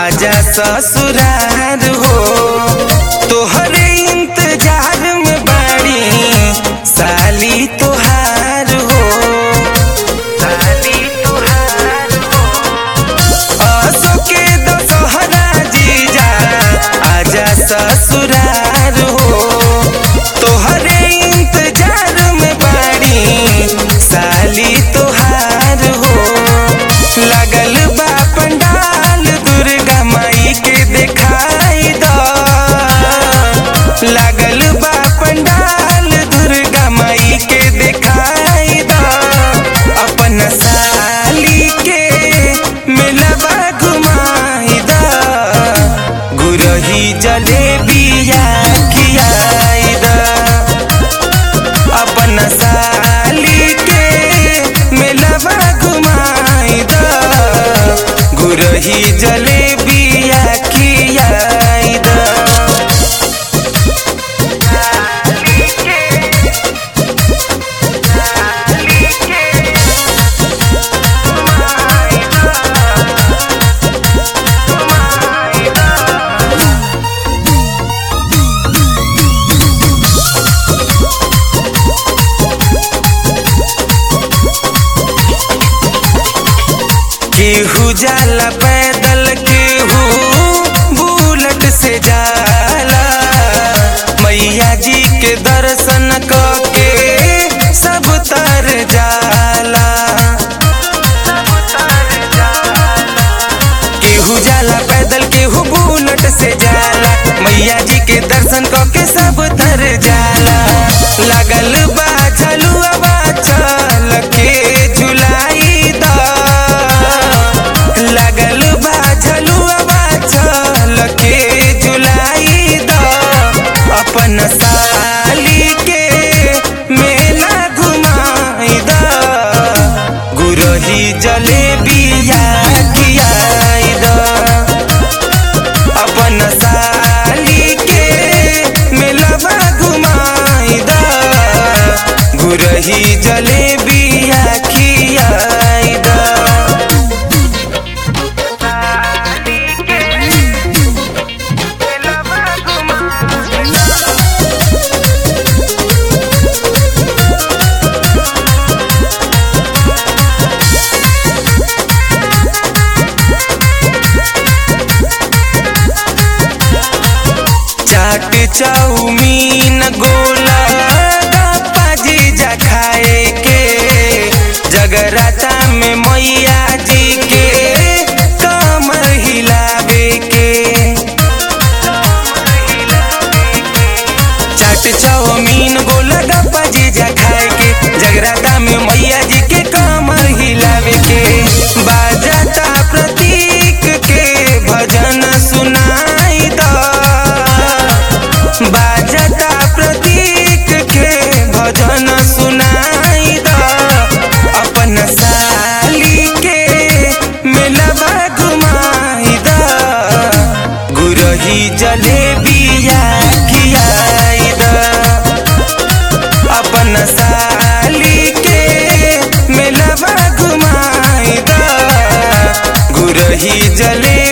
आजा ससुरार हो तोहरे इंतजार में बाड़ी साली तोहार हो साली तोहार हो आसो के दशहरा जीजा आजा ससुरार हो तोहरे इंतजार में बाड़ी साली तोहार हो लगल बा पंडाल दुर्गा माई के देखाई द लगल बा पंडाल दुर्गा माई के देखाई द अपन साली के मिलबा घुमाई द गुरही जलेबिया खियाई द अपन साली के मिलबा घुमाई द गुरही जलेबिया खियाई द केहू जाला पैदल केहू बुलेट से जाला मैया जी के दर्शन क के सब तर जाला केहू जाला पैदल केहू बुलेट से जाला मैया जी के दर्शन क के सब तर जाला लगल बा झलुआ चल के झुलाई द लगल बा झलुआ चल के झुलाई द अपन साली के मेला घुमाई द गुरही जलेबिया खियाई द अपन साली के मेलबा घुमाई द गुरही जलेबिया खियाई द चाट चाउमीन गोला गप्पा जीजा खाए के जगराता में मैया जी के कमर हिलावे के चाट चाउमीन गोला गप्पा जीजा खाए के जगराता में मैया जी के कमर हिलावे के बाजाता प्रतीक के भजन सुनाई द बाजता प्रतीक के भजन सुनाई द अपन साली के मिलबा घुमाई द गुरही जलेबिया खियाई द अपन साली के मिलबा घुमाई द गुरही जले